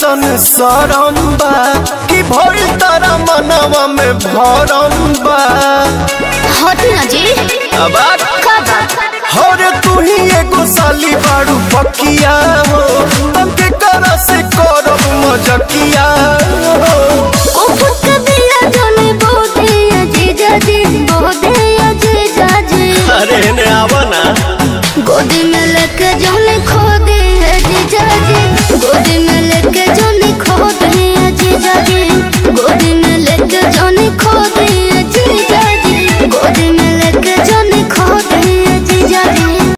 कैसन सरम बा कि भइल तारा मनवा में भरम बा हटी ना जी अब का बात हरे तू ही एगो साली बाड़ू पकिया हो तब के करा से करब मजकिया हो उफक